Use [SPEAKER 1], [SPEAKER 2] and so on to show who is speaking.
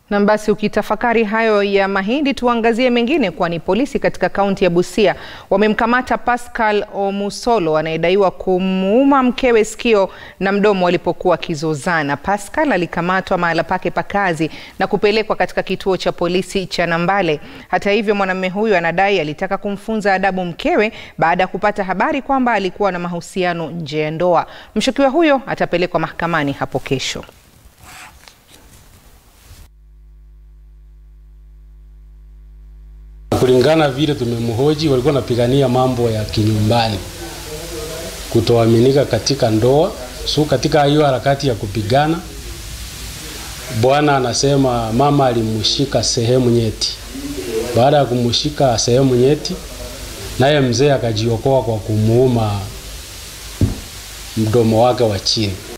[SPEAKER 1] Na basi ukitafakari hayo ya Mahindi, tuangazie mengine, kwani polisi katika kaunti ya Busia wamemkamata Pascal Omusolo anayedaiwa kumuuma mkewe sikio na mdomo walipokuwa wakizozana. Pascal alikamatwa mahala pake pa kazi na kupelekwa katika kituo cha polisi cha Nambale. Hata hivyo, mwanamume huyu anadai alitaka kumfunza adabu mkewe baada ya kupata habari kwamba alikuwa na mahusiano nje ya ndoa. Mshukiwa huyo atapelekwa mahakamani hapo kesho.
[SPEAKER 2] Kulingana vile tumemhoji, walikuwa wanapigania mambo ya kinyumbani, kutoaminika katika ndoa. So katika hiyo harakati ya kupigana, bwana anasema mama alimshika sehemu nyeti. Baada ya kumshika sehemu nyeti, naye mzee akajiokoa kwa kumuuma mdomo wake wa chini.